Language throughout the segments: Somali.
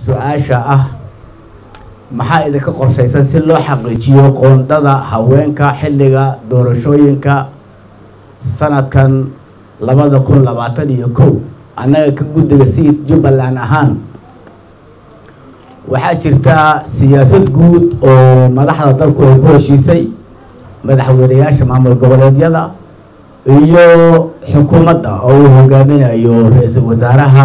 su-aasha ah maxaa idinka qorshaysan si loo xaqiijiyo qoondada haweenka xilliga doorashooyinka sanadkan labada kun labaatan iyo kow annaga ka guddiga siid jubbaland ahaan waxaa jirta siyaasad guud oo madaxda dalku ay ku heshiisay madaxweyneyaasha maamul goboleedyada iyo xukuumadda oo uu hogaaminayo ra-iisul wasaaraha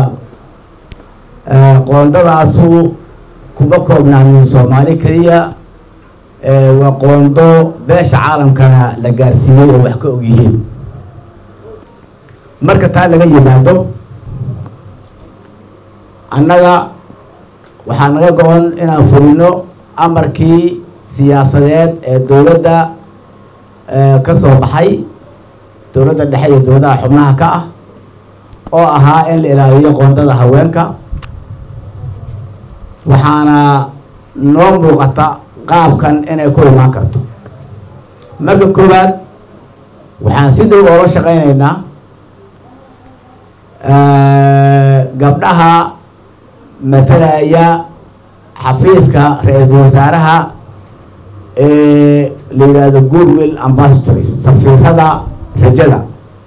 qoondadaasu kuma koobnaanin soomaali keliya waa qoondo beesha caalamkana la gaarsiiyey oo wax ka og yihiin marka taa laga yimaado annaga waxaa naga go-an inaan fulino amarkii siyaasadeed ee dowladda ka soo baxay dowladda dhexe iyo dowladaha xubnaha ka ah oo ahaa in la ilaaliyo qoondada haweenka waxaana noo muuqata qaabkan inay ku imaan karto marka koowaad waxaan si dhow oola shaqeyneynaa gabdhaha matalaya xafiiska ra-iisul wasaaraha ee la yidhaahdo goodwill ambassadors safiirada rajada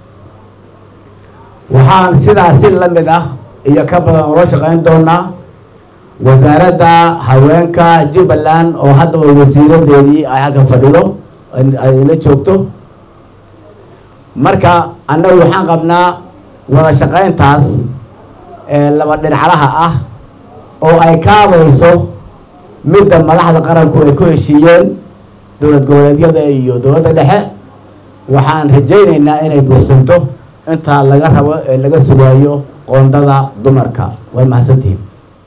waxaan sidaas si la mid ah iyo ka badan oola shaqeyn doonaa wasaaradda haweenka jubbaland oo haddaba wasiiradeedii ay halkan fadhido ay la joogto marka annagu waxaan qabnaa wada shaqeyntaas laba dhinaclaha ah oo ay kaabayso midda madaxda qaranku ay ku heshiiyeen dowlad goboleedyada iyo dowladda dhexe waxaan rajayneynaa inay buursanto intaa laga rabo ee laga sugaayo qoondada dumarka way mahadsantihiin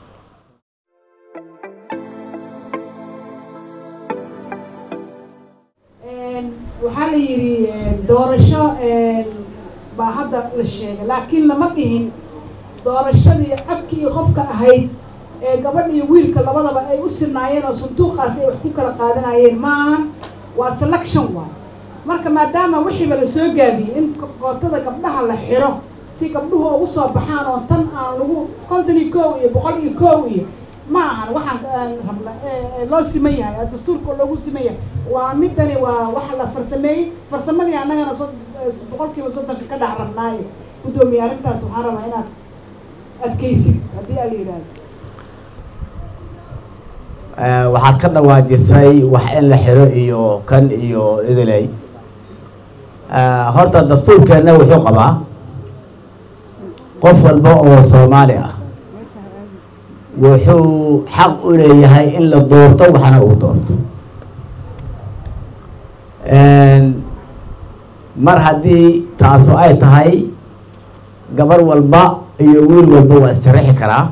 waxaa la yidhi doorasho baa hadda la sheegay laakiin lama dhihin doorashadii codki iyo qofka ahayd ee gabadh iyo wiilka labadaba ay u sinaayeen oo sanduuqaas ay wax ku kala qaadanayeen maahan waa selection waay marka maadaama wixiiba la soo gaabiyey in qootada gabdhaha la xiro si gabdhuhu ugu soo baxaan oo tan aan lagu konton iyo kow iyo boqol iyo kow iyo ma ahan waxaan rabna loo siman yahay dastuurka loogu siman yahay waa midani waa waxa la farsameeyey farsamadii annagana so boqol kiiba soddonka ka dhac rabnaayo guddoomiye arrintaas waxaan rabaa inaad adkaysid haddii aa la yidhahdo waxaad ka dhawaajisay wax in la xiro iyo kan iyo idiley horta dastuurkeenna wuxuu qabaa qof walba oo soomaali ah wuxuu xaq u leeyahay in la doorto waxna uu doorto mar haddii taasu ay tahay gabar walba iyo wiil walba waa issharaxi karaa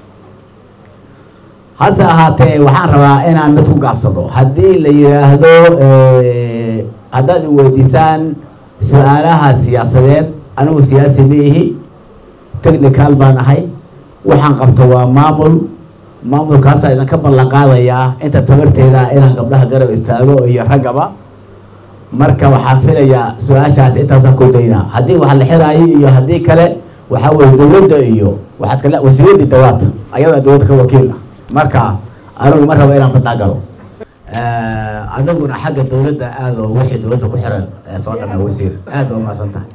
hase ahaatee waxaan rabaa inaan mid ku gaabsado haddii la yidhaahdo haddaad i weydiisaan su-aalaha siyaasadeed anigu siyaasi ma ihi technical baan ahay waxaan qabto waa maamul maamulkaasaa idinka ballan qaadayaa inta tabarteeda inaan gabdhaha garab istaago iyo raggaba marka waxaan filayaa su-aashaas intaasaan ku daynaa haddii wax la xiraayo iyo haddii kale waxaa weye dowladda iyo waxaad kale wasiiradii dawaata ayadaa dowladda ka wakiil ah marka anigu ma rabo inaan badnaa galo adiguna xagga dowladda aad oo wixii dowladda ku xiran soo dhamaa wasiir aad oo mahadsan tahay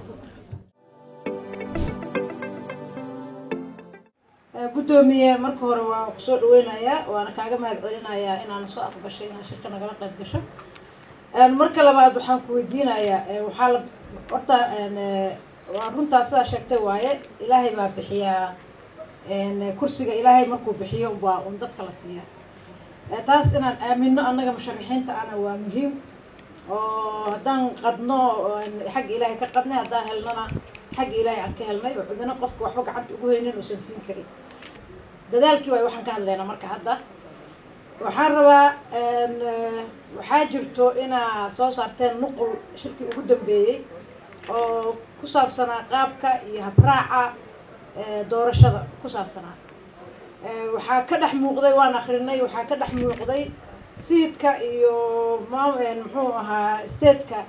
guddoomiye marka hore waa kusoo dhaweynayaa waana kaaga mahad celinayaa inaana soo aqbashay inaan shirka nagala qayb gasho marka labaad waxaan ku weydiinayaa waxaa la horta waa runtaa sidaa sheegtay waaye ilaahay baa bixiyaa kursiga ilaahay markuu bixiyo waa un dadka la siiya taas inaan aamino annaga musharaxiinta ana waa muhiim oo haddaan qadno xagga ilaahay ka qadnay haddaan helnana xagga ilaahay aan ka helnay oo cidina qofka waxba gacanta ugu haynin uusan siin karin dadaalkii waay waxaan ka hadlaynaa marka hadda waxaan rabaa waxaa jirto inaa soo saarteen nuqul shirkii ugu dambeeyey oo ku saabsanaa qaabka iyo habraaca doorashada ku saabsanaa waxaa ka dhex muuqday waan akrinay waxaa ka dhex muuqday siidka iyo maam muxuu ahaa stateka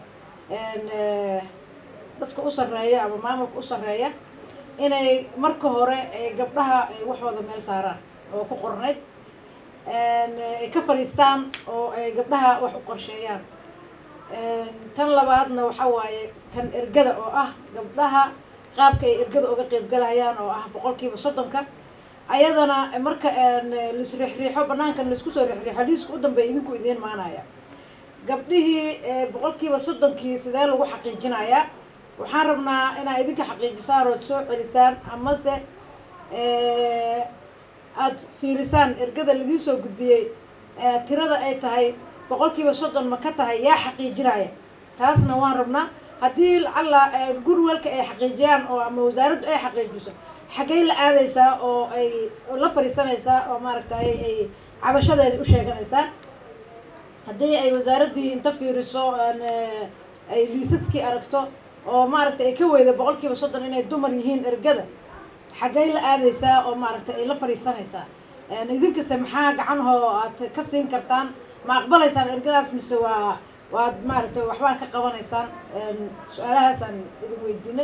dadka u sarreeya ama maamulka u sarreeya inay marka hore gabdhaha ay waxooda meel saaraan oo ku qornayd ay ka fadhiistaan oo ay gabdhaha wax u qorsheeyaan tan labaadna waxa waaye tan ergada oo ah gabdhaha qaabka ay ergada uga qeybgalayaan oo ah boqolkiiba soddonka ayadana marka laisriixriixo banaankan laisku soo riixriixo liiska u dambeeya idinku idiin maanaya gabdhihii boqolkiiba soddonkii sidee lagu xaqiijinayaa waxaan rabnaa inaa idinka xaqiijisaan ood soo celisaan amase aada fiirisaan ergada ladiin soo gudbiyey tirada ay tahay boqolkiiba soddon ma ka tahay yaa xaqiijinaya taasna waan rabnaa haddii lacalla gurwelka ay xaqiijiyaan oo ama wasaaraddu ay xaqiijiso xaggay la aadaysaa oo ay la fadhiisanaysaa oo maaragtay ay cabashadeeda u sheeganaysaa haddii ay wasaaraddii inta fiiriso ay liisaskii aragto oo maaragtay ay ka weyda boqolkiiba soddon inay dumar yihiin ergada xaggay la aadaysaa oo maaragtay ay la fadhiisanaysaa idinkase maxaa gacanhoo aad ka siin kartaan ma aqbalaysaan ergadaas mise waa waad maaragtay waxbaa ka qabanaysaan su-aalahaasaan idin weydiinay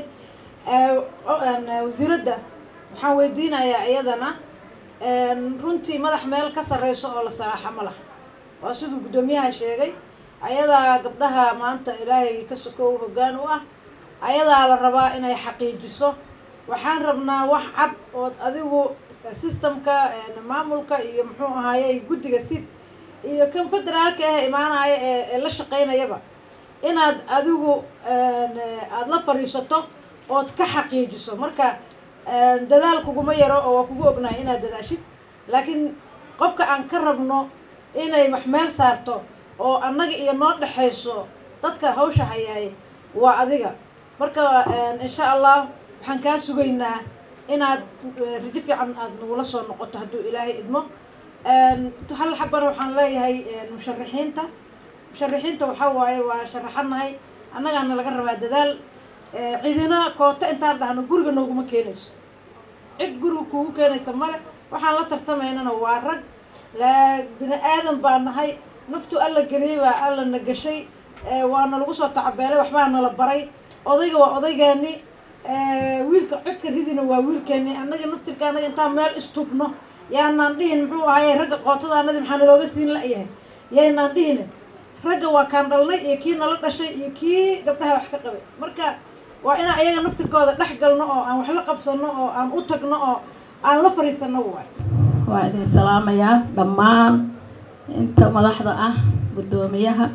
wasiiradda waxaan weydiinayaa iyadana runtii madax meel ka sarreyso oo la salaaxa ma laha waa siduu guddoomiyaha sheegay ayadaa gabdhaha maanta ilaahay ka sokow hoggaan u ah ayadaa la rabaa inay xaqiijiso waxaan rabnaa wax cad ood adigu systemka maamulka iyo muxuu ahaaye guddiga sid iyo kan federaalka ah imaanaya ee la shaqaynayaba inaad adigu aada la fadhiisato ood ka xaqiijiso marka dadaal kuguma yaro oo waa kugu ognahay inaad dadaashid laakiin qofka aan ka rabno inay wax meel saarto oo annaga iyo noo dhexayso dadka hawsha hayaay waa adiga marka insha allah waxaan kaa sugaynaa inaad rajo fiican aada nagula soo noqoto hadduu ilaahay idmo hal xabana waxaan leeyahay musharaxiinta musharaxiinta waxaa waaye waa sharaxanahay annagaana laga rabaa dadaal cidina koota intaan dhahno guriga nooguma keenayso cid guriga kuugu keenaysa male waxaan la tartamaynana waa rag la bini aadan baa nahay naftu alla geliyey baa alla na gashay waana lagu soo tacabeelay waxbaa nala baray odayga waa odaygeeni wiilka codka ridina waa wiilkeeni annaga naftirka annaga intaan meel istubno yaanaan dhihin muxuu ahaye ragga qootada anadi maxaa nalooga siin la-yahay yaynaan dhihin ragga waa kaan dhalnay iyo kii nala dhashay iyo kii gabdhaha wax ka qabay marka waa inaan ayaga naftirkooda dhex galno oo aan wax la qabsano oo aan u tagno oo aan la fadhiisano waay waa idin salaamayaa dhammaan inta madaxda ah guddoomiyaha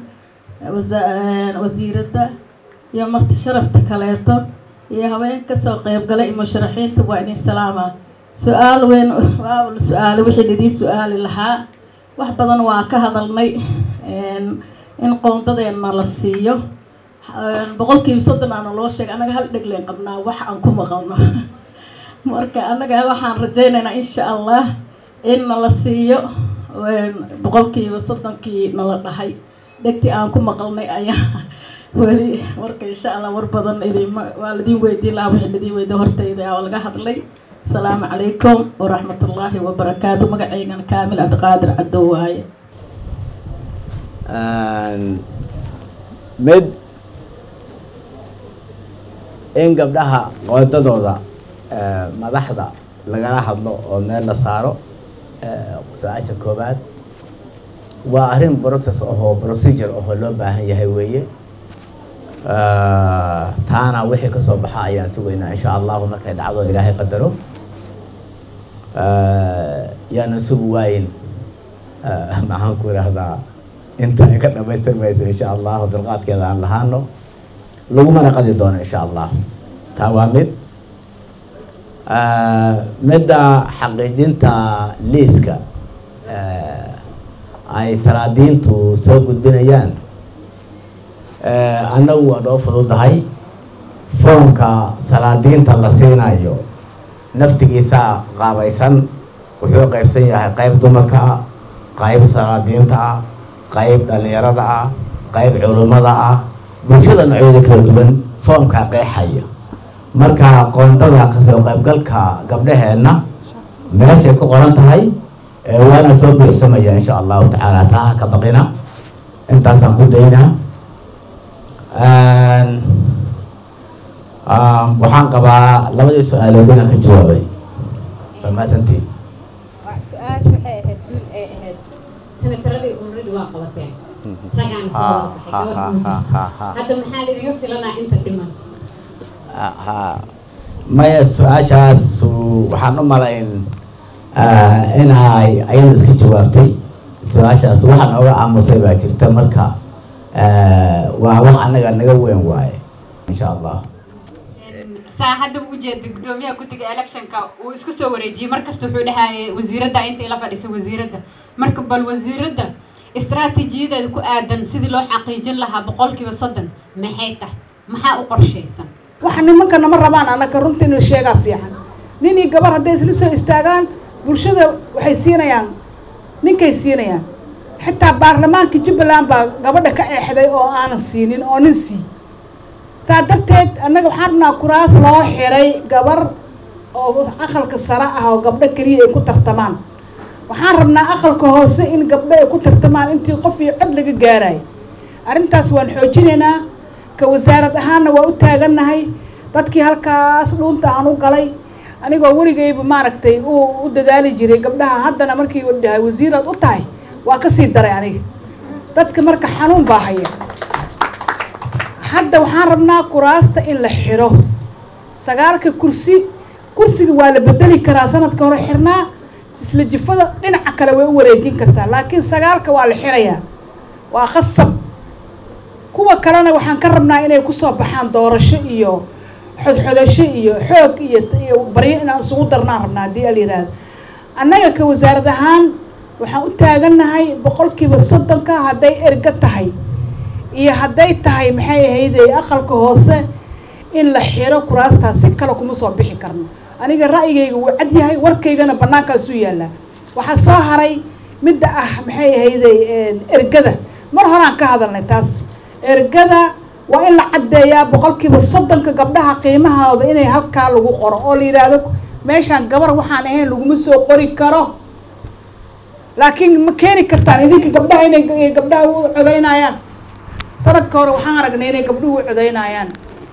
wasiiradda iyo marti sharafta kaleeto iyo haween kasoo qeybgalay iyo musharaxiinta waa idin salaamaa su-aal weyn waa la su-aalay wixii laidiin su-aali lahaa wax badan waa ka hadalnay in qoondadeenna la siiyo boqolkiiba soddon aana loo sheegay annaga hal dhegleen qabnaa wax aan ku maqalno marka annaga waxaan rajaynaynaa insha allah in nala siiyo boqolkiiba soddonkii nala dhahay dhegtii aan ku maqalnay ayaa weli marka insha allah war badan idinma waa ladiin weydiin lahaa wixii ladiin weydiin hortayda oo laga hadlay asalaamu calaykum waraxmat ullaahi wabarakaatu magacaygana kaamil cabdiqaadir cadow waaye mid in gabdhaha qoodadooda madaxda lagala hadlo oo meel la saaro su-aasha koobaad waa arrin process ahoo procedure ahoo loo baahan yahay weeye taana wixii kasoo baxa ayaan sugaynaa insha allahu markay dhacdo ilaahay qadaro yaanan sugi waayin maxaan ku idhaahdaa inta ay ka dhamaystirmayso insha allahu dulqaadkeeda aan lahaano lagumana qadi doono insha allah taa waa mid midda xaqiijinta liiska ay salaadiintu soo gudbinayaan annagu waa noo fududahay foomka salaadiinta la siinayo naftigiisa qaabaysan wuxuu qaybsan yahay qayb dumarka ah qayb salaadiinta ah qayb dhalinyarada ah qayb culummada ah bulshada noocyada kala duwan foomkaa qeexaya marka qoondada kasoo qaybgalka gabdhaheenna meeshay ku qoran tahay waana soo buuxsamaya insha allahu tacaala taa ka baqina intaasaan ku daynaa waxaan qabaa labadii su-aalood inaan ka jawaabay waa maasantiin su-aashu waxay ahayd wiil ay ahayd senataradii umradi waa qabateen ragaan soo wada baxay gabadh muuji hadda maxaa laidiga filanaa inta dhiman ha maya su-aashaas waxaan u malayn inay ayada iska jawaabtay su-aashaas waxaan oga aamusay baa jirta marka waa wax anaga naga weyn waaye insha allah saa hadda u ujeeda gudoomiyaha guddiga electionka uu isku soo wareejiyey markasta wuxuu dhahayay wasiiradda inta ila fadhisa wasiiradda marka bal wasiiradda istaraatiijiyadeeda ku aadan sidii loo xaqiijin lahaa boqolkiiba soddon maxay tahay maxaa u qorshaysan waxa nimanka nama rabaan annaga runta in la sheegaa fiican nin iyo gabar hadday isla soo istaagaan bulshada waxay siinayaan ninkay siinayaan xitaa baarlamaanka jubbaland baa gabadha ka eexday oo aanan siinin oo nin sii saa darteed annaga waxaan rabnaa kuraas loo xiray gabar oo aqalka sare ah oo gabdho keliya ay ku tartamaan waxaan rabnaa aqalka hoose in gabdho ay ku tartamaan intii qof iyo cod laga gaarayo arrintaas waan xoojinaynaa ka wasaarad ahaanna waa u taagannahay dadkii halkaas dhuunta aan u galay anigoo weligayba maaragtay uu u dadaali jiray gabdhaha haddana markii dhahay wasiiraad u tahay waa ka sii daray aniga dadka marka xanuun baa haya hadda waxaan rabnaa kuraasta in la xidho sagaalka kursi kursiga waa la bedeli karaa sanadka hore xirnaa isla jifada dhinaca kale way u wareejin kartaa laakiin sagaalka waa la xirayaa waa qasab kuwa kalena waxaan ka rabnaa inay kusoo baxaan doorasho iyo xodxodasho iyo xoog iyo iyo baryo inaan isugu darnaan rabnaa haddii ala yidhaahdo annaga ka wasaarad ahaan waxaan u taagannahay boqolkiiba soddonka hadday erga tahay iyo hadday tahay maxay ahayde aqalka hoose in la xiro kuraastaas si kale kuma soo bixi karno aniga ra'yigayga wuu cad yahay warkaygana bannaankaasuu yaallaa waxaa soo haray midda ah maxay ahayde ergada mar horaan ka hadalnay taas ergada waa in la caddeeyaa boqolkiiba soddonka gabdhaha qiimahooda inay halkaa lagu qoro oo la yidhaahdo meeshaan gabar waxaan ahayn laguma soo qori karo laakiin ma keeni kartaan idinka gabdhaha inay gabdhaha u codaynayaan sanadka hore waxaan aragnay inay gabdhuhu u codaynayaan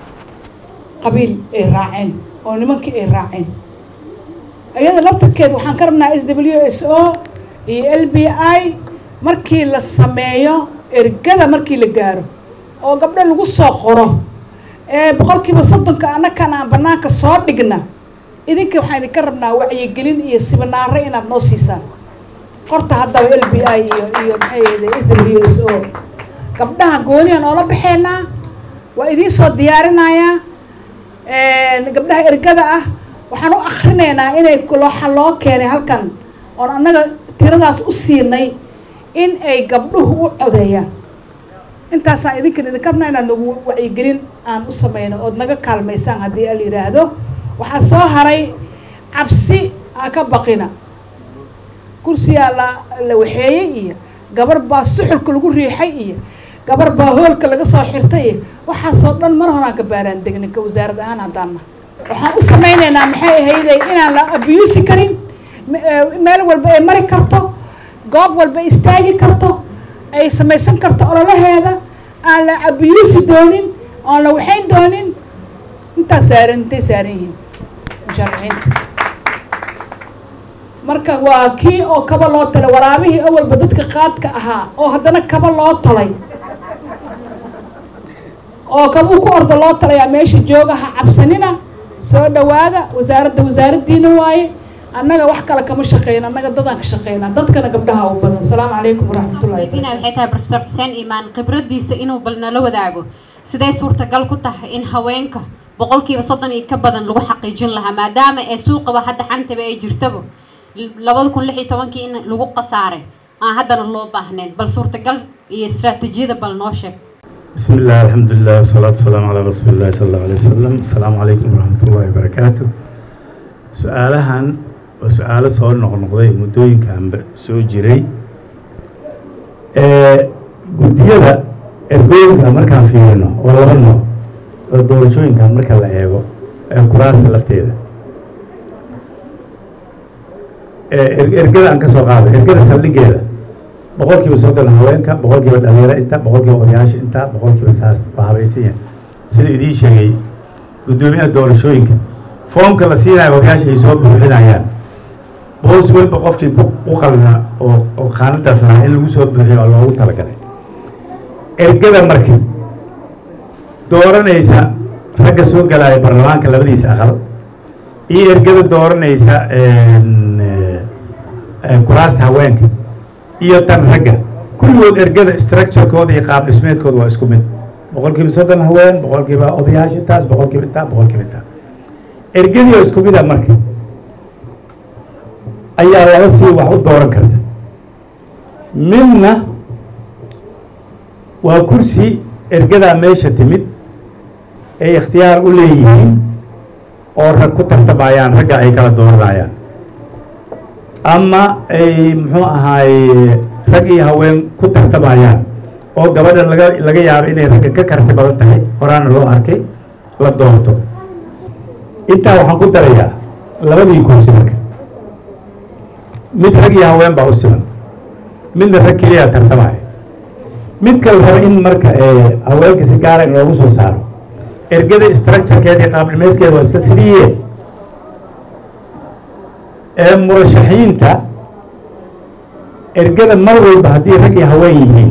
qabiil ay raaceen oo nimankii ay raaceen iyada laftarkeed waxaan ka rabnaa s w s o iyo l b i markii la sameeyo ergada markii la gaaro oo gabdho lagu soo qoro ee boqolkiiba soddonka annakan aan banaanka soo dhigna idinka waxaan idinka rabnaa wacyigelin iyo sibinaaro inaad noo siisaan qorta haddaba l b i iyo iyo maxay s w s o gabdhaha gooniyan oola baxeenaa waa idiin soo diyaarinayaa gabdhaha ergada ah waxaan u akrinaynaa inay looxa loo keenay halkan oon annaga tiradaas u siinay in ay gabdhuhu u codeeyaan intaasaan idinkan idinka rabnaa inaad nagu wacyigelin aan u sameyno ood naga kaalmaysaan haddii al yidhaahdo waxaa soo haray cabsi aa ka baqina kursiyaa la la waxeeyey iyo gabar baa suxulka lagu riixay iyo gabar baa hoolka laga soo xirtay iyo waxaasoo dhan mar horaan ka baaraan degnin ka wasaarad ahaan haddaanna waxaan u samaynaynaa maxay ahayday inaan la abuusi karin meel walba ay mari karto goob walba istaagi karto ay samaysan karto ololaheeda aan la abuusi doonin oon la waxayn doonin intaas saaran intay saaran yihiin musharaxiinta marka waa kii oo kaba loo talay waraabihii awalba dadka qaadka ahaa oo haddana kaba loo talay oo kabuu ku orda loo talayaa meesha jooga ha cabsanina soo dhawaada wasaaradda wasaaraddiina waaye annaga wax kale kama shaqeyna annaga dadaan ka shaqeynaa dadkana gabdhaha u badan asalaamu calaykum waraxmatullahi weydiina waxay tahay professor xuseen iimaan khibradiisa inuu bal nala wadaago sidee suurtagal ku tahay in haweenka boqolkiiba soddon iyo ka badan lagu xaqiijin lahaa maadaama ee suuqaba hadda xantaba ay jirtaba labada kun lix iyo tobankii in lagu khasaaray aan haddana loo baahnayn bal suurtagal iyo istaraatiijiyada bal noo sheeg بسم الله الحمد لله والصلاة والسلام على رسول الله صلى الله عليه وسلم السلام عليكم ورحمة الله وبركاته su-aalahan waa su-aalo soo noqnoqday muddooyinkanba soo jiray guddiyada ergooyinka markaan fiirino oo laba nooc oo doorashooyinkan marka la eego ee kuraasta lafteeda ergada aan ka soo qaado ergada saldhigeeda boqol kiiba soddon haweenka boqol kiiba dhalinyaro inta boqol kiiba odayaasha inta boqol kiiba saas waa habaysan yahay sida idiin sheegay guddoomiyaha doorashooyinka foomka la siinayo odayaasha ay soo buuxinayaan boos walba qofkii ku u qalna oo oo qaanadaas lahaa in lagu soo buuxiyo oo loogu talagalay ergada marka dooranaysa ragga soo galaya baarlamaanka labadiisa aqal iyo ergada dooranaysa kuraasta haweenka iyo tan ragga kulligood ergada structurekooda iyo qaab dhismeedkooda waa isku mid boqol kiiba soddon haween boqol kiiba odayaasha taas boqol kiiba taa boqol kiiba taa ergadii oo isku mida marka ayaa laba sii wax u dooran karta midna waa kursi ergadaa meesha timid ay ikhtiyaar u leeyihiin oo rag ku tartamayaan ragga ay kala dooranayaan ama ay muxuu ahaaye rag iyo haween ku tartamayaan oo gabadha laga laga yaabo inay ragga ka karti badan tahay horaana loo arkay la doorto intaa waxaan ku darayaa labadii kursi marka mid rag iyo haween baa u siman midna rag keliya tartamaya mid kale raba in marka haweenka si gaara in loogu soo saaro ergada structurekeeda iyo qaabdhimeyskeeda waa isla sidiiye ee murashaxiinta ergada mar walba haddii rag iyo haween yihiin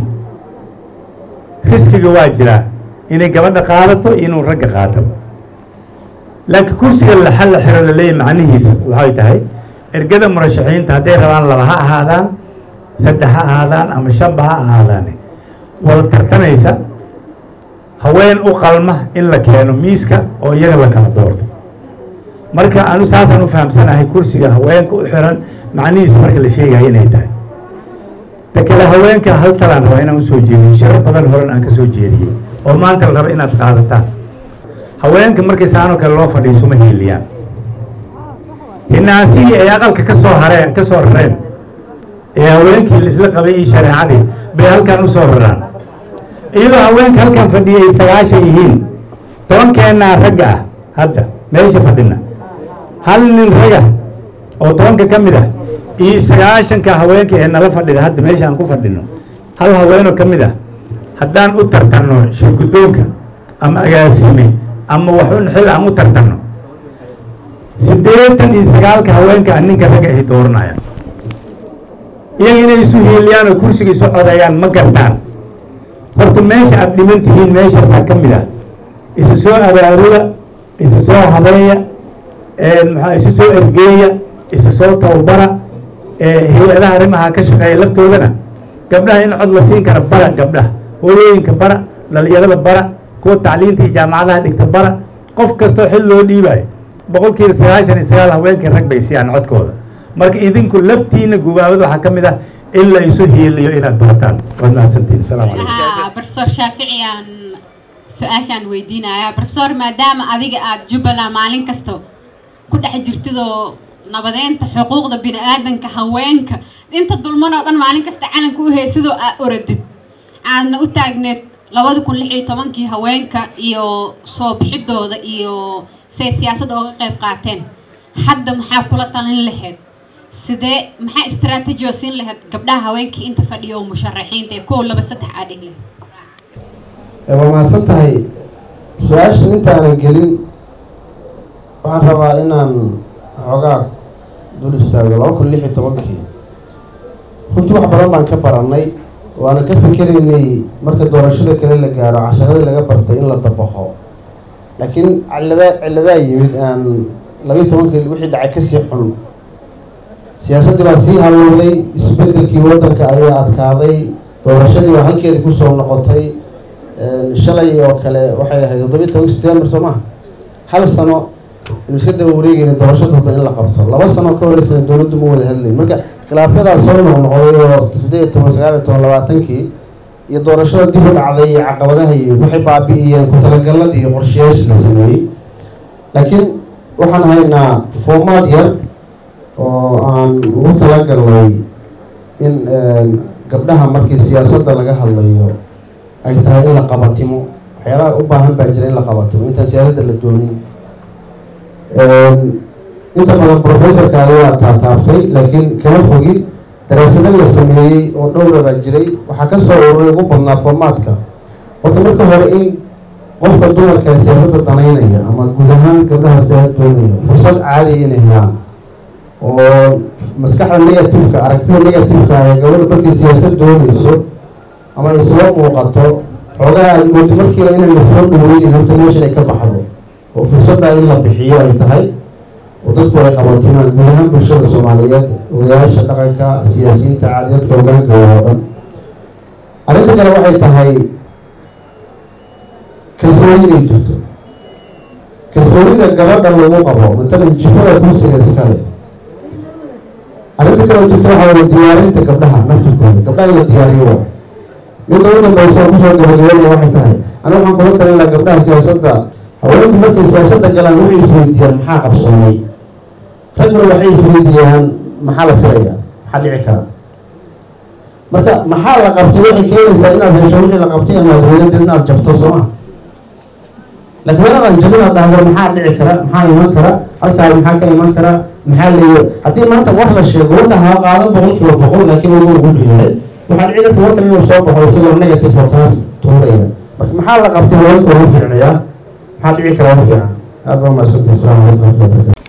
riskiga waa jiraa inay gabadha qaadato iyo inuu ragga qaato laakiin kursiga laxal la xiro laleeyahy macnihiisa waxay tahay ergada murashaxiinta hadday rabaan laba ha ahaadaan saddex ha ahaadaan ama shanba ha ahaadaane wada tartanaysa haween u qalma in la keeno miiska oo iyaga la kala doorto marka anu saasaan u fahamsanahay kursiga haweenka u xiran macnihiisa marka la sheegayo inay tahay ta kale haweenka hal talaan rabaa inaan usoo jeediyo sharo badan horan aan ka soo jeediyey oo maanta la raba inaad qaadataan haweenka markay saanoo kale loo fadhiiso ma hiiliyaan hinaasihii ay aqalka ka soo hareen ka soo rareen ee haweenkii laisla qabay iyo shareecadii bay halkan u soo raraan iyadoo haweenka halkan fadhiyay sagaashan yihiin tobankeenaa ragga ah hadda meesha fadhina hal nin raga oo tobanka ka mid ah iyo sagaashanka haweenka ee nala fadhida hadda meesha aan ku fadhino hal haweenoo ka mid ah haddaan u tartanno shirguddoonka ama agaasime ama waxun xil aan u tartanno siddeetan iyo sagaalka haweenka a ninka ragga ay dooranayaan iyaga inay isu hiiliyaan oo kursiga isu codeeyaan ma gartaan horta meesha aada dhiman tihiin meeshaasaa ka mid ah isu soo abaarula isu soo habeeya maxaa isu soo ergeeya isu soo tababara hay-adaha arrimaha ka shaqeeya laftoodana gabdhaha in cod la siin kara bara gabdhaha hooyooyinka bara dhalinyarada bara kuwa tacliinta iyo jaamacadaha dhigta bara qof kastoo xil loo dhiibayo boqol kiiba sagaashan iyo sagaal haweenkii rag bay siiyaan codkooda marka idinku laftiina gubaabada waxaa ka mid ah in la isu hiiliyo inaad barataan waad mahadsantiin asalaamu calaykum profesor shaafici aan su-aashaan weydiinayaa profesor maadaama adiga aada jubbaland maalin kasta ku dhex jirtidoo nabadeynta xuquuqda bini aadanka haweenka inta dulman oo dhan maalin kasta calanka u heysidoo aa oradid aadna u taagneed labada kun lix iyo tobankii haweenka iyo soo bixidooda iyo say siyaasadda ooga qayb qaateen hadda maxaa kula talin lahayd sidee maxaa istraatiiji oo siin lahayd gabdhaha haweenkii inta fadhiya oo musharaxiinta ee kow laba saddex aa dhig lahayd waa mahadsan tahay su-aashan intaanan gelin waxaan rabaa inaan xoogaa dul istaago laba kun lix iyo tobankii runtii wax badan baan ka barannay waana ka fikeraynay marka doorashada kale la gaaro casharadii laga bartay in la dabaqo laakiin cilada ciladaa yimid aan labaiyo tobankii wixii dhacay kasii xun siyaasaddii baa sii halowday isbedelkii waddanka ayaa adkaaday doorashadii baa halkeedii kusoo noqotay shalay oo kale waxay ahayd toddobiyo toban september soo maha hal sano inu iska daba wareegeyna doorasho dalba in la qabto laba sano ka horeysana dowladdu ma wada hadlayn marka khilaafyadaas soo noqnoqday oo siddeed iyo toban sagaal iyo toban labaatankii iyo doorashada dib u dhacday iyo caqabadaha iyo waxay baabi'iyeen ku-talagaladii iyo qorshayaashii la sameeyey laakiin waxaan haynaa foomaad yar oo aan ugu talagalnay in gabdhaha markii siyaasadda laga hadlayo ay tahay in la qabatimo waxyaalaha u baahan baa jira in la qabatimo intaan siyaasadda la doonin inta badan professorka ayaa taataabtay laakiin kama fogi daraasado la sameeyey oo dhowra baa jiray waxaa ka soo ururay ugu badnaa formaadka horta marka hore in qofka dumarka ee siyaasadda danaynaya ama guud ahaan gabdhaha siyaasad doonaya fursad caadiya inay helaan oo maskaxda negativeka aragtida negativeka ee gabadha markay siyaasad doonayso ama ay soo muuqato xoogaha aad moodo markiiba inay lasoo dhaweynin horta meesha inay ka baxdo oo fursadda in la bixiyo ay tahay oo dadku ay qabatinaan guud ahaan bulshada soomaaliyeed odayaasha dhaqanka siyaasiyiinta caadiyadka hogaanka oo dhan arrinta kale waxay tahay kalsooni inay jirto kalsoonida gabadha lagu qabo matalan jifada kursiga iskale arrinta kale oo jirta waxaa weye diyaarinta gabdhaha naftirkooda gabdhaha in la diyaariyo waa midda u dambaysa oo kusoo gabagabeynaya waxay tahay aniga waxaan kula talin lahaa gabdhaha siyaasadda haweenku markay siyaasadda galaan waxay isweydiiyaan maxaa qabsoomay ragna waxay isweydiiyaan maxaa la filaya maxaa dhici kara marka maxaa la qabtay waxay keenaysaa inaad hesho wixii la qabtay ama adweynada inaad jabto soo ma laakiin meeladan jabin aad dhahdo maxaa dhici kara maxaa iman kara halkaa maxaa ka iman kara maxaa leeya haddii maanta war la sheego warka ha qaadan boqol kiiba boqol laakiin ugu ugu dhiyahay waxaa dhici karta warkan inuu soo baxo isagoo negative oo kaas tuuraya marka maxaa la qabtay haweenka ugu fiicnayaa maxaa dhici kara ugu fiican aad baa mahadsantahay asalaamu calaykum waraxmatullahi wabarakatu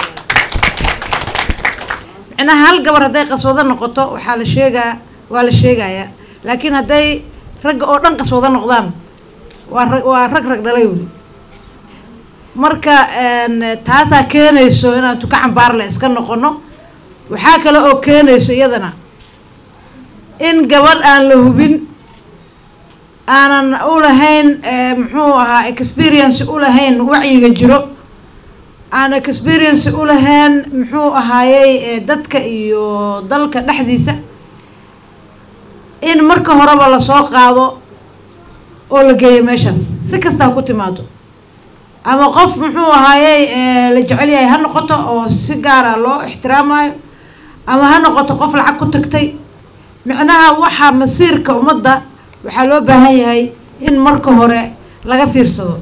micnaha hal gabar hadday qaswado noqoto waxaa la sheegaa waa la sheegayaa laakiin hadday ragga oo dhan qaswado noqdaan waa rag waa rag rag dhalay wey marka taasaa keenayso inaan tuka cambaarle iska noqono waxaa kale oo keenayso iyadana in gabadh aan la hubin aanan u lahayn muxuu ahaa experience u lahayn wacyiga jiro aan experience u lahayn muxuu ahaayey dadka iyo dalka dhexdiisa in marka horeba lasoo qaado oo la geeyo meeshaas si kasta ha ku timaado ama qof muxuu ahaayey la jecel yahay ha noqoto oo si gaara loo ixtiraamayo ama ha noqoto qof lacag ku tagtay micnaha waxaa masiirka ummadda waxaa loo baahan yahay in marka hore laga fiirsado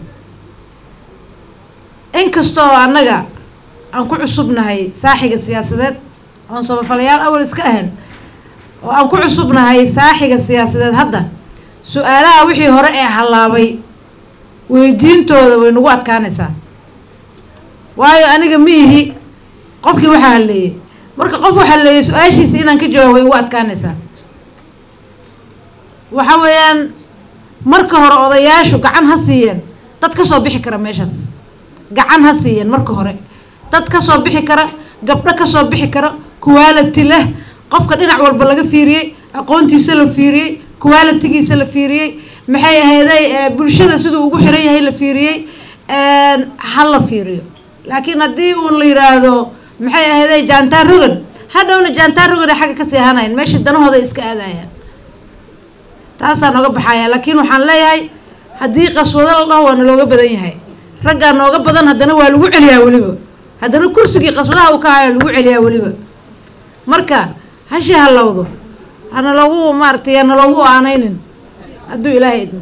inkastoo annaga aan ku cusubnahay saaxiga siyaasadeed oon sabafalayaal awal iska ahan oo aan ku cusubnahay saaxiga siyaasadeed hadda su-aalaha wixii hore ee hallaabay weydiintooda way nagu adkaanaysaa waayo aniga ma ihi qofkii waxaa halleeyey marka qof wax halleeyey su-aashiisa inaan ka jawaab way ugu adkaanaysaa waxa weeyaan marka hore odayaashu gacan ha siiyeen dad ka soo bixi kara meeshaas gacan ha siiyeen marka hore dad ka soo bixi kara gabdho ka soo bixi kara quality leh qofka dhinac walba laga fiiriyey aqoontiisa la fiiriyey qualitigiisa la fiiriyey maxay ahayday bulshada siduu ugu xiran yahay la fiiriyey ha la fiiriyo laakiin haddii uun la yiraahdo maxay ahayday jaantaar rogan hadhowna jaantaar rogan ay xagga kasii ahanayan meesha danahooda iska aadayaan taasaa nooga baxaya laakiin waxaan leeyahay haddii qaswado la dhaho waa nalooga badan yahay raggaa nooga badan haddana waa lagu celiyaa weliba haddana kursigii qaswadaha uu ka hayo lagu celiyaa weliba marka hashi halowdo hana loogu maaratay hana loogu aanaynin hadduu ilaahay idmo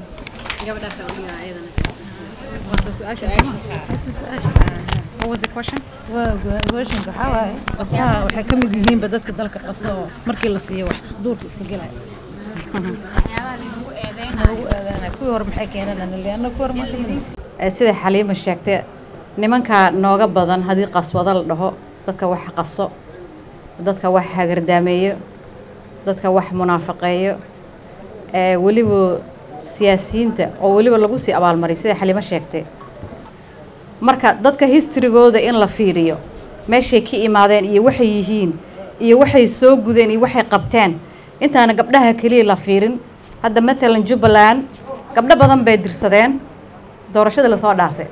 questionka waxaa waaye gabdhaha waxay ka mid yihiinba dadka dalka qaso oo markii la siiyo wax duurka iska gelaya kuwii hore maxay keeneen anna kuwii hore ma kamid sida xaliima sheegtay nimanka nooga badan haddii qaswado la dhaho dadka wax qaso dadka wax hagardaameeyo dadka wax munaafaqeeyo weliba siyaasiyiinta oo weliba lagu sii abaalmariy sida xaliimo sheegtay marka dadka historygooda in la fiiriyo meeshay ka imaadeen iyo waxay yihiin iyo waxay soo gudeen iyo waxay qabteen intaana gabdhaha keliya la fiirin hadda matalan jubbaland gabdho badan bay dirsadeen doorashadii lasoo dhaafe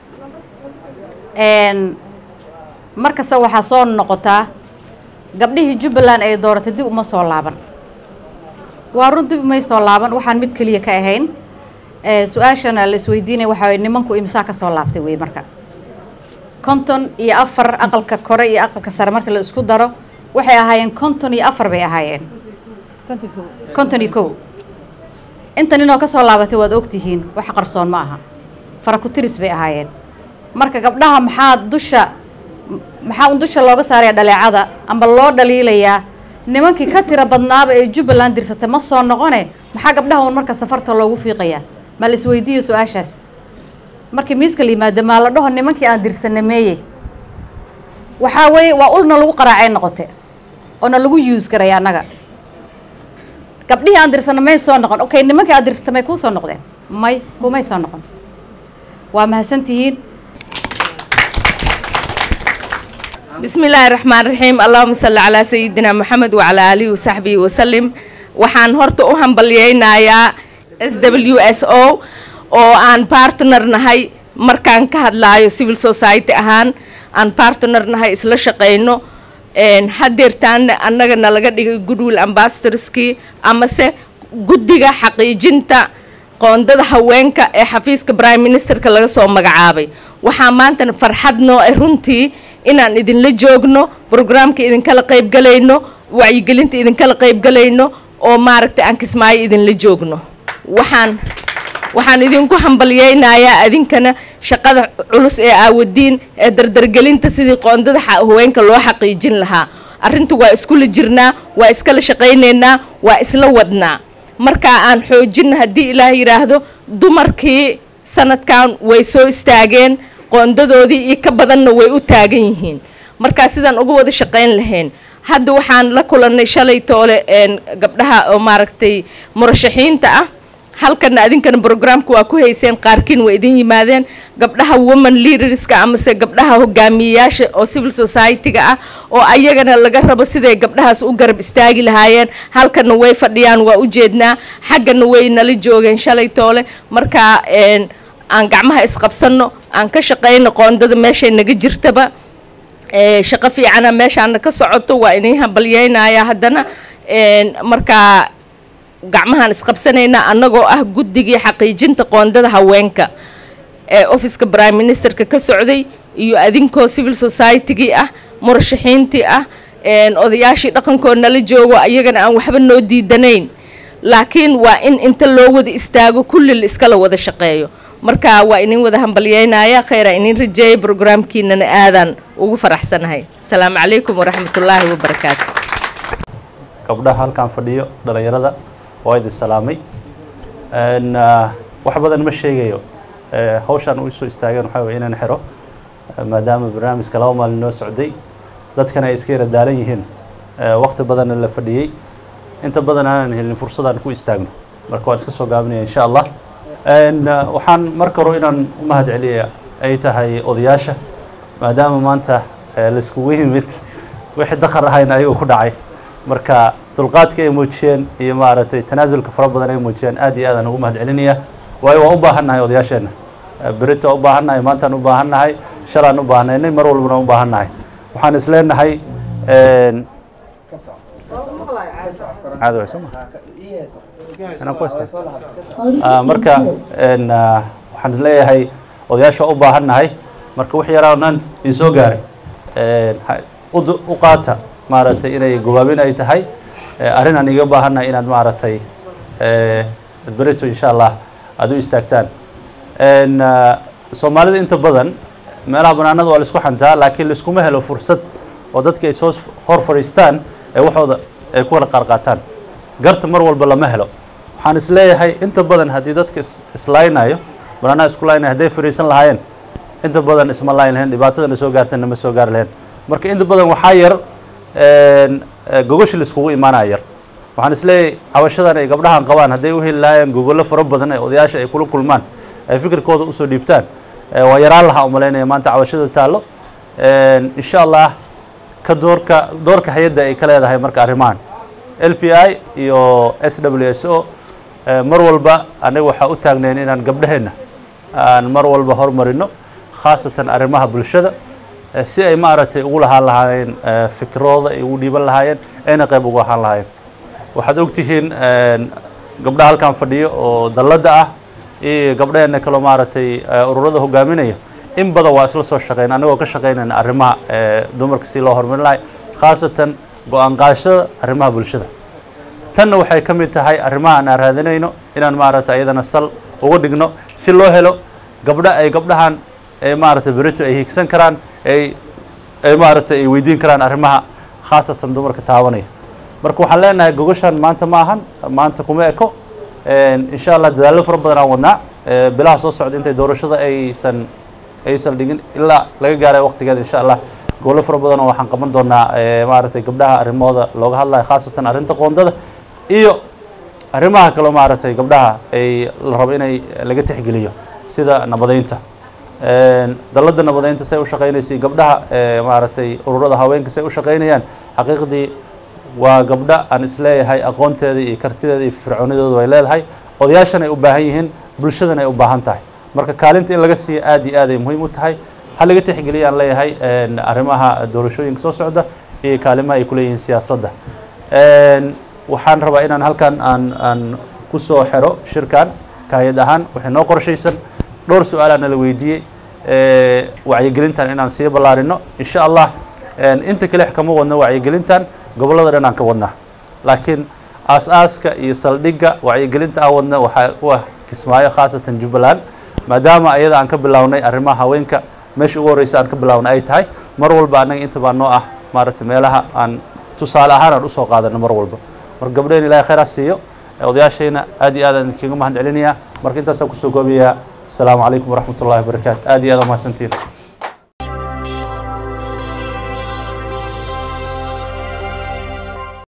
markasta waxaa soo noqotaa gabdhihii jubbaland ay dooratay dib uma soo laaban waa run dib umay soo laaban waxaan mid keliya ka ahayn su-aashana la isweydiinaya waxaa waye nimanku imsaa ka soo laabtay wey marka konton iyo afar aqalka kore iyo aqalka sare marka la isku daro waxay ahaayeen konton iyo afar bay ahaayeen konton iyo kow inta ninoo ka soo laabatay waad ogtihiin wax qarsoon ma aha farakutiris bay ahaayeen marka gabdhaha maxaa dusha maxaa un dusha looga saaraya dhaleecada amba loo dhaliilayaa nimankii ka tira badnaaba ee jubbaland dirsatay ma soo noqone maxaa gabdhaha un marka safarta loogu fiiqayaa ma la isweydiiyo su-aashaas markii miiska la yimaado maa la dhaho nimankii aan dirsanay meeye waxaa weeye waa ulna lagu qaraacay noqote oona lagu use garay annaga gabdhihii aan dirsana may soo noqon okay nimankii aad dirsata may kuu soo noqdeen may kumay soo noqon waa mahadsantihiin بسم الله الرحمن الرحيم اللهم صل على سيدنا محمد وعلى آله وصحبه وسلم waxaan horta u hambalyaynayaa s w s o oo aan partner nahay markaan ka hadlaayo civil society ahaan aan partner nahay isla shaqayno hadeertaana annaga nalaga dhigay goodwill ambassadorskii amase guddiga xaqiijinta qoondada haweenka ee xafiiska prime ministerka laga soo magacaabay waxaa maanta farxad noo ah runtii inaan idinla joogno brograamka idinkala qaybgalayno wacyigelinta idinkala qaybgalayno oo maaragtay aan kismaayo idinla joogno waxaan waxaan idinku hambalyaynayaa adinkana shaqada culus ee aawadiin ee dardargelinta sidii qoondada haweenka loo xaqiijin lahaa arrinta waa iskula jirnaa waa iskala shaqaynaynaa waa isla wadnaa markaa aan xoojinno haddii ilaah yidhaahdo dumarkii sanadkan way soo istaageen qoondadoodii iyo ka badanna way u taagan yihiin markaa sidaan uga wada shaqayn lahayn hadda waxaan la kulannay shalay toole gabdhaha oo maaragtay murashaxiinta ah halkana adinkana brograamka waa ku hayseen qaarkiin waa idin yimaadeen gabdhaha woman leaderska amase gabdhaha hogaamiyeyaasha oo civil society-ga ah oo ayagana laga rabo siday gabdhahaas u garab istaagi lahaayeen halkana way fadhiyaan waa u jeednaa xaggana way nala joogeen shalay toole markaa aan gacmaha isqabsanno aan ka shaqayno qoondada meeshay naga jirtaba shaqo fiicana meeshaana ka socoto waa idin hambalyaynayaa haddana markaa gacmahaan isqabsanaynaa annagoo ah guddigii xaqiijinta qoondada haweenka ee officeka prime ministerka ka socday iyo adinkoo civil society-gii ah murashaxiintii ah odayaashii dhaqankoo nala joogo ayagana aan waxba noo diidanayn laakiin waa in inta loo wada istaago kulli la iskala wada shaqeeyo marka waa idin wada hambalyaynaya khayra idin rajeeyay brograamkiinana aadaan ugu faraxsanahay asalaamu calaykum waraxmatullaahi wabarakaatu gabdhaha halkaan fadhiyo dhalinyarada waa idin salaamay wax badan ma sheegayo hawshaan u soo istaageen waxaa weye inaan xiro maadaama barnaamijka laba maalin noo socday dadkana ay iska yara daalan yihiin wakti badanna la fadhiyey inta badan aanan helin fursadaan ku istaagno marka waan iska soo gaabinaya insha allah waxaan marka hore inaan u mahad celiya ay tahay odayaasha maadaama maanta laiskugu yimid wixii dakar ahayna ayagoo ku dhacay marka dulqaadka ay muujiyeen iyo maaragtay tanaasulka fara badan ay muujiyeen aad iyo aadaan ugu mahad celinaya waayo waa u baahan nahay odayaasheenna berito u baahan nahay maantaan u baahan nahay shalaan u baahnaynay mar walbana u baahan nahay waxaan is leenahay caadi way sooma inaan ku istaa marka waxaan leeyahay odayaasha u baahan nahay marka wix yaraanan ii soo gaaray u qaata maaragtay inay gobaabin ay tahay arrin aan iga baahan nahay inaad maaragtay berito insha allah aada u istaagtaan soomaalida inta badan meelaha banaanada waa laisku xantaa laakiin laiskuma helo fursad oo dadka ay soo hor fadhiistaan ee waxooda ay ku kala qaarqaataan garta mar walba lama helo waxaan is leeyahay inta badan haddii dadka islaynayo banaanaha isku laynaya hadday fadhiisan lahaayeen inta badan isma layn lahayn dhibaatadana soo gaartana ma soo gaari lahayn marka inta badan waxaa yar gogoshi laiskugu imaanaya yar waxaan is leeyahay cabashadan ay gabdhahan qabaan hadday u heli lahaayeen gogollo fara badan ee odayaasha ay kula kulmaan ay fikirkooda usoo dhiibtaan waa yaraan lahaa umalaynaya maanta cabashada taallo insha allah ka doorka doorka hay-adda ay ka leedahay marka arrimahan l p i iyo s w s o mar walba anaga waxaa u taagnayn inaan gabdhaheenna aan mar walba hormarino khaasatan arrimaha bulshada si ay maaragtay ugu lahaan lahaayeen fikirooda ay ugu dhiiban lahaayeen ayna qayb ugu ahaan lahaayeen waxaad ogtihiin gabdhaha halkan fadhiyo oo dalladda ah iyo gabdhaheenna kaloo maaragtay ururada hogaaminaya in badan waa isla soo shaqeyn anagoo ka shaqeynayna arrimaha dumarka si loo horumarin lahay khaasatan go-aan qaadashada arrimaha bulshada tanna waxay ka mid tahay arrimaha aan raadinayno inaan maaragtay ayadana sal uga dhigno si loo helo gabdho ay gabdhahan maaragtay berito ay hiigsan karaan ay ay maaragtay ay weydiin karaan arrimaha khaasatan dumarka taabanaya marka waxaan leenahay gogashan maanta ma ahan maanta kuma eko insha allah dadaallo fara badan aan wadnaa bilaha soo socda intay doorashada aysan aysan dhigin ilaa laga gaaray waqtigeeda insha allah gobolo fara badan oo waxaan qaban doonaa maaragtay gabdhaha arrimahooda looga hadlayo khaasatan arrinta qoondada iyo arrimaha kaleo maaragtay gabdhaha ay la rabo inay laga tixgeliyo sida nabadeynta dalladda nabadeynta say u shaqaynaysay gabdhaha maaragtay ururada haweenka say u shaqaynayaan xaqiiqdii waa gabdho aan isleeyahay aqoonteeda iyo kartideeda iyo fircoonidooda way leedahay odayaashan ay u baahan yihiin bulshadan ay u baahan tahay marka kaalinta in laga siiyo aad iyo aad ay muhiim u tahay ha laga tixgeliya aan leeyahay arrimaha doorashooyinka soo socda iyo kaalimaha ay ku leeyihiin siyaasadda waxaan rabaa inaan halkan aan aan ku soo xero shirkan kaayad ahaan waxay noo qorshaysan dhowr su-aalaa nala weydiiyey wacyigelintan inaan sii ballaarino insha allah inta kale kama wadno wacyigelintan gobollada dhan aan ka wadnaa laakiin aas-aaska iyo saldhigga wacyigelinta aan wadna waxaa u ah kismaayo khaasatan jubbaland maadaama ayada aan ka bilownay arrimaha haweenka meesha ugu horreysa aan ka bilownay ay tahay mar walba annaga inta baa noo ah maaragtay meelaha aan tusaale ahaan aan usoo qaadano mar walba marka gabdheen ilahay khayraa siiyo odayaashayna aad iyo aad aan idinkaga mahad celinayaa marka intaasaan kusoo koobayaa asalaamu calaykum waraxmat ullahi wabarakaatu aad iyo aad aa mahadsantiin